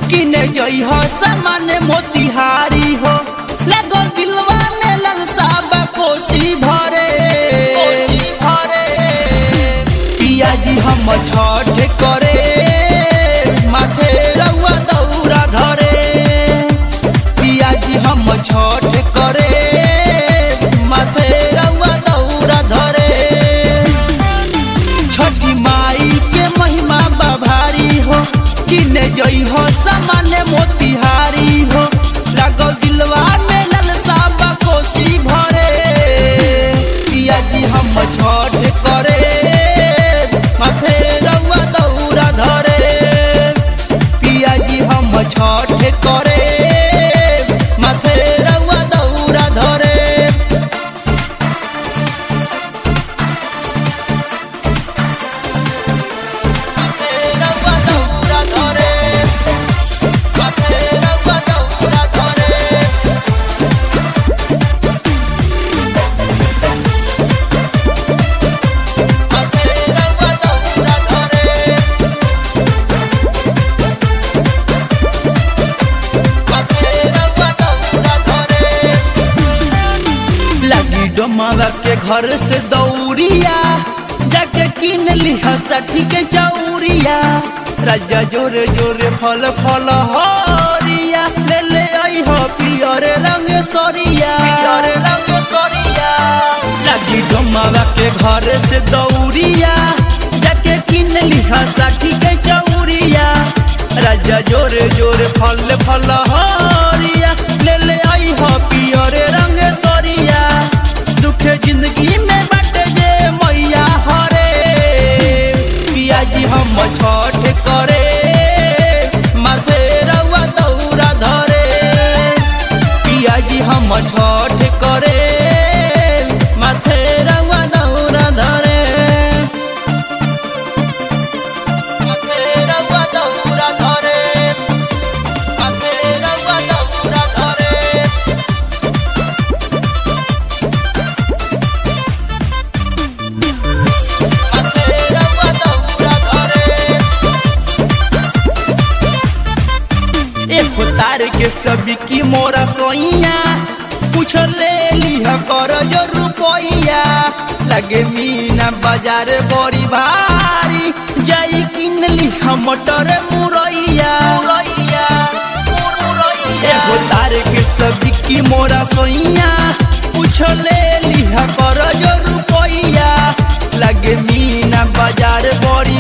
किने जई हो सामान्य मोतिहारी हो लगो दिलवा में ललसा बा कोसी भरे पिया जी हम छठ करे माथे रउआ दौरा धरे पिया जी हम छठ करे माथे रउआ दौरा धरे छठी माई के महिमा बभारी हो किने जई हो सामान्य मोतिहारी हो लागल दिलवा में ललसा बा कोसी भरे पिया जी हम छठ करे माथे रउआ दौरा धरे पिया जी हम छठ करे माथे रउआ दौरा धरे रउआ दौरा धरे माथे रउआ दौरा धरे माथे रउआ दौरा धरे माथे रउआ दौरा धरे लगी डोमावा के घर से दौड़िया जाके किन लिहा साठी के चौरिया राजा जोरे जोरे फल फल हरिया ले ले आई हो पियरे रंग सरिया पियरे रंग सरिया लगी डोमावा के घर से दौड़िया जाके किन लिहा साठी के चौरिया राजा जोरे जोरे फल फल हरिया ले ले आई हो पियरे रंग सरिया दुखे जिंदगी में बट जे मैया हरे पिया जी हम छठ करे माथे रउआ दौरा धरे पिया जी हम छठ करे माथे रउआ दौरा धरे माथे रउआ दौरा धरे माथे रउआ दौरा धरे माथे रउआ दौरा धरे एक तार के सभी की मोरा सोइया पूछ ले लिह कर जो रुपैया लगे मीना बाजार बड़ी भारी जाई किन लिह मटर मुरैया एगो तार के सभी की मोरा सोइया पूछ ले लिह कर जो रुपैया लगे मीना बाजार बड़ी